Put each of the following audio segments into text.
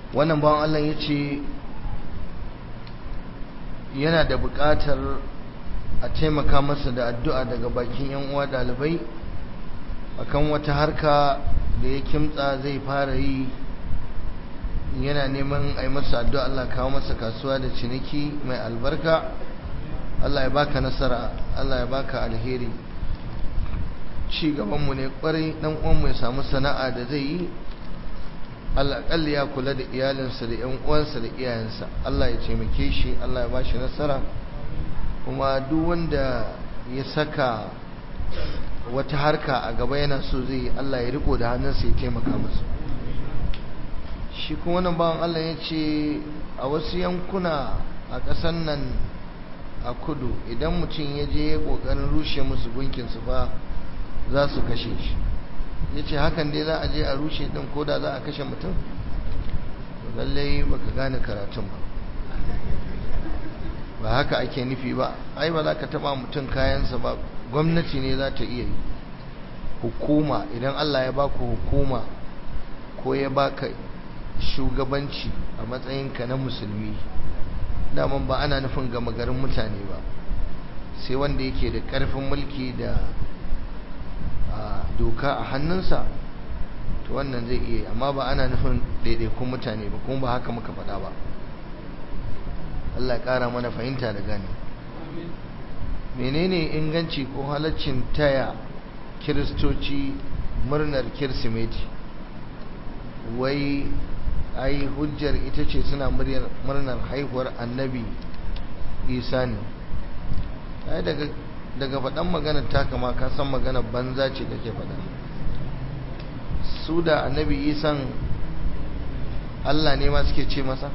wannan bawan Allah ya ce yana da buƙatar a taimaka masa da addu'a daga bakin yan uwa ɗalibai akan wata harka da ya kimtsa zai fara yi yana neman a yi masa addu'a Allah kawo masa kasuwa da ciniki mai albarka Allah ya baka nasara Allah ya baka alheri ci gabanmu ne kwarai dan uwanmu ya samu sana'a da zai yi alaƙalli ya kula da iyalinsa da ‘yan uwansa da iyayensa Allah ya taimake shi Allah ya bashi nasara kuma duk wanda ya saka wata harka a gaba yana so zai yi Allah ya riko da hannunsa ya taimaka masa shi kuma wannan bawan Allah ya ce a wasu yankuna a ƙasar nan a kudu idan mutum ya je ya ƙoƙarin rushe musu gunkinsu fa za su kashe shi ya ce hakan dai za a je a rushe ɗin ko da za a kashe mutum lallai baka gane karatun ba ba haka ake nufi ba ai ba za ka taba mutum kayansa ba gwamnati ne za ta iya yi hukuma idan Allah ya baku hukuma ko ya baka shugabanci a matsayinka na musulmi daman ba ana nufin gama garin mutane ba sai wanda yake da ƙarfin mulki da doka a hannunsa to wannan zai iya amma ba ana nufin ɗaiɗaikun mutane ba kuma ba haka muka faɗa ba Allah ƙara mana fahimta da gani menene inganci ko halaccin taya kiristoci murnar kirsimeti wai ai hujjar ita ce suna murnar haihuwar annabi isa ne ai daga daga faɗan maganar taka ma ka san maganar banza ce kake faɗa su da annabi isan Allah ne ma suke ce masa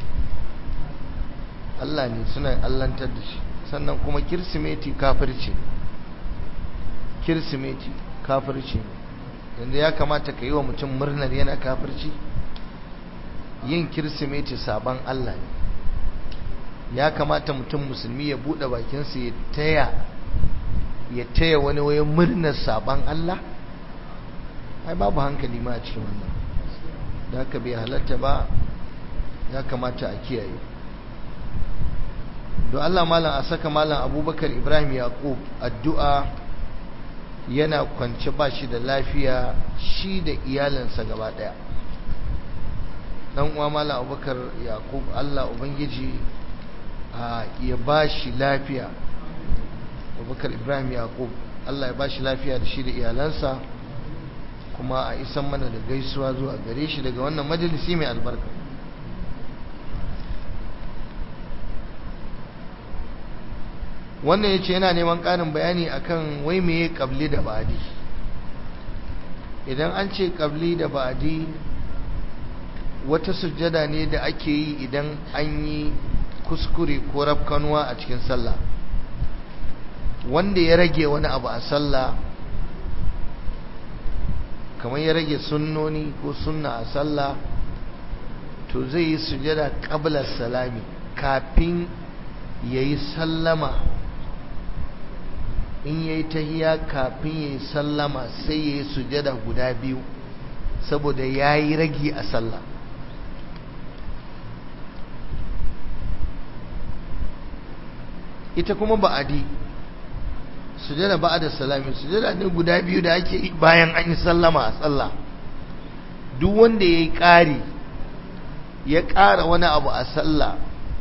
Allah ne suna allantar da shi sannan kuma kirsimeti kafirci kirsimeti kafirci yanzu ya kamata ka yi wa mutum murnar yana kafirci yin kirsimeti sabon Allah ne ya kamata mutum musulmi ya buɗe bakinsa ya taya ya taya wani wayan murnar sabon Allah ai babu hankali ma a cikin wannan da haka bai halatta ba ya kamata a kiyaye don Allah malam a saka malam abubakar ibrahim yaqub addu'a yana kwance ba shi da lafiya shi da iyalinsa gaba daya dan uwa malam abubakar yaqub Allah ubangiji ya ba shi lafiya abubakar ibrahim yaqub Allah ya ba shi lafiya da shi da iyalansa kuma a isan mana da gaisuwa zuwa gare shi daga wannan majalisi mai albarka wannan ya ce yana neman ƙarin bayani akan wai meye ƙabli da ba'adi idan an ce ƙabli da ba'adi wata sujjada ne da ake yi idan an yi kuskure ko rafkanuwa a cikin sallah wanda ya rage wani abu a sallah kamar ya rage sunnoni ko sunna a sallah to zai yi sujjada ƙablar salami kafin ya yi sallama in yayi tahiya kafin yayi sallama sai yayi sujada guda biyu saboda yayi ragi a sallah ita kuma ba'adi sujada ba'da salami sujada ne guda biyu da ake yi bayan an yi sallama a sallah duk wanda yayi ƙari ya ƙara wani abu a sallah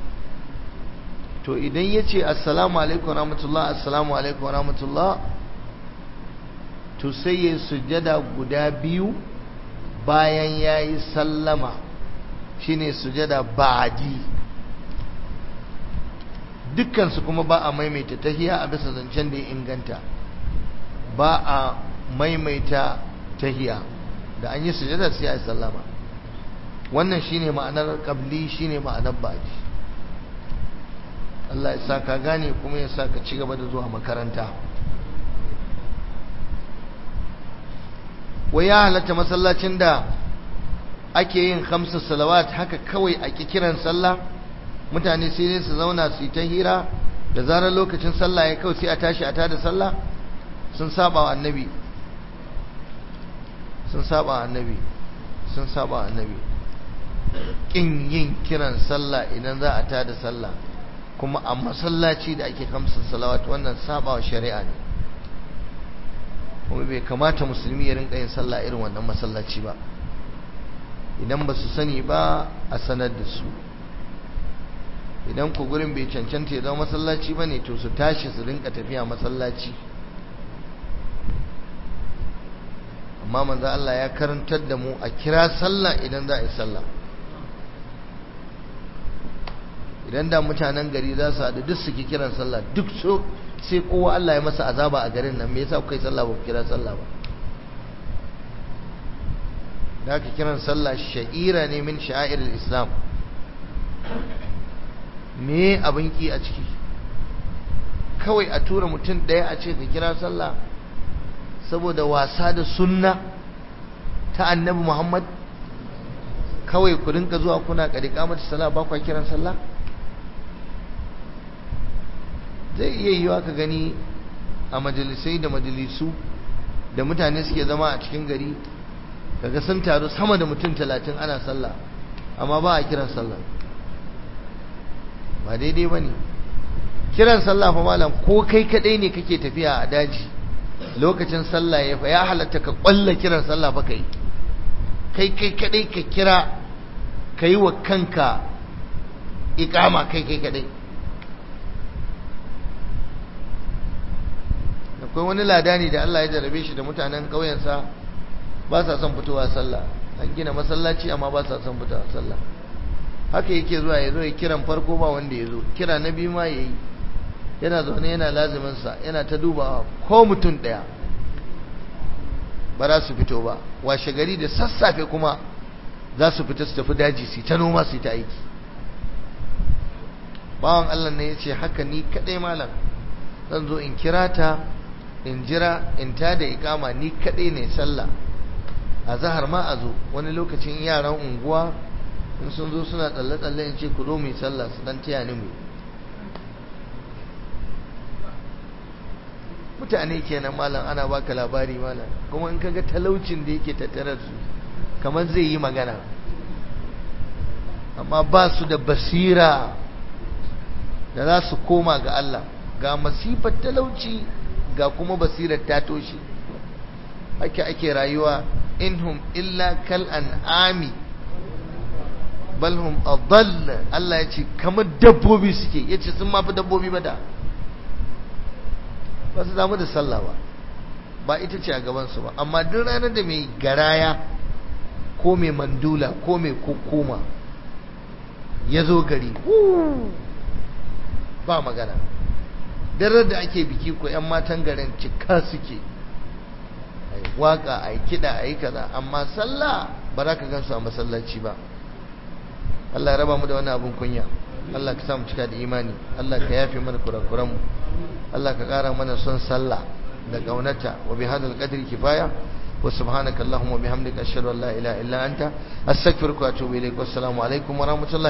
to idan ya ce assalamu alaikum rahmatullah assalamu alaikum rahmatullah to sai ya sujada guda biyu bayan ya yi sallama shine sujada ba'adi dukkansu kuma ba a maimaita tahiya a bisa zancen da ya inganta ba a maimaita tahiya da an yi sujada sai a yi sallama wannan shine ma'anar qabli shine ma'anar ba'adi Allah ya sa ka gane kuma ya sa ka ci gaba da zuwa makaranta wai ya halatta masallacin da ake yin hamsa salawat haka kawai a kiran sallah mutane sai ne su zauna su yi ta hira da zarar lokacin sallah ya kawai sai a tashi a tada sallah sun saba wa annabi sun saba wa annabi sun saba wa annabi kin yin kiran sallah idan za a tada sallah kuma a masallaci da ake kamsa salawat wannan sabawa shari'a ne kuma bai kamata musulmi ya rinka yin sallah irin wannan masallaci ba idan ba su sani ba a sanar da su idan ku gurin bai cancanta ya zama masallaci ba ne to su tashi su rinka tafiya masallaci amma manzo Allah ya karantar da mu a kira sallah idan za a yi sallah idan da mutanen gari za su haɗu duk su ki kiran sallah duk so sai kowa Allah ya masa azaba a garin nan me yasa kuka yi sallah ba ku kira sallah ba da aka kiran sallah sha'ira ne min sha'irul islam me abin ki a ciki kawai a tura mutum ɗaya a ce ka kira sallah saboda wasa da sunna ta annabi muhammad kawai ku rinka zuwa kuna ƙariƙa mata sallah ba kwa kiran sallah zai iya yiwa ka gani a majalisai da majalisu da mutane suke zama a cikin gari kaga sun taru sama da mutum talatin ana sallah amma ba a kiran sallah ba daidai ba ne kiran sallah fa malam ko kai kadai ne kake tafiya a daji lokacin sallah ya fa ya halatta ka kwalla kiran sallah fa kai kai kai kadai ka kira ka yi wa kanka ikama kai kai kadai akwai wani ladani da Allah ya jarabe shi da mutanen ƙauyensa ba sa son fitowa sallah an gina masallaci amma ba sa son fitowa sallah haka yake zuwa ya zo ya kiran farko ba wanda ya zo kira na biyu ma ya yi yana zaune yana laziminsa yana ta dubawa ko mutum ɗaya ba za su fito ba washe gari da sassafe kuma za su fita su tafi daji su ta noma su ta aiki bawan Allah ne ya ce haka ni kaɗai malam zan zo in kira ta in jira in ta da ikama ni kaɗai ne sallah a zahar ma a zo wani lokacin yaran unguwa in sun zo suna tsalle-tsalle in ce ku zo mu yi sallah su dan taya ni mu mutane kenan malam ana baka labari malam kuma in kaga talaucin da yake tattare su kamar zai yi magana amma ba su da basira da za su koma ga Allah ga masifar talauci ga kuma basirar ta toshe ake ake rayuwa inhum illa kal an'ami bal hum adall Allah ya ce kamar dabbobi suke yace sun mafi dabbobi ba da ba su damu da sallah ba ba ita ce a gaban su ba amma duk ranar da mai garaya ko mai mandula ko mai kokoma ya zo gari ba magana darar da ake biki ko 'yan matan garin cika suke a yi waka a yi kiɗa a yi kaza amma sallah ba za ka gansu a masallaci ba Allah ya raba mu da wani abin kunya Allah ka samu cika da imani Allah ka yafe mana kurakuranmu Allah ka ƙara mana son sallah da ƙaunata wa bi hadal qadri kifaya wa subhanaka allahumma bihamdika ashhadu an la ilaha illa anta astaghfiruka wa atubu ilaik wassalamu alaikum wa rahmatullahi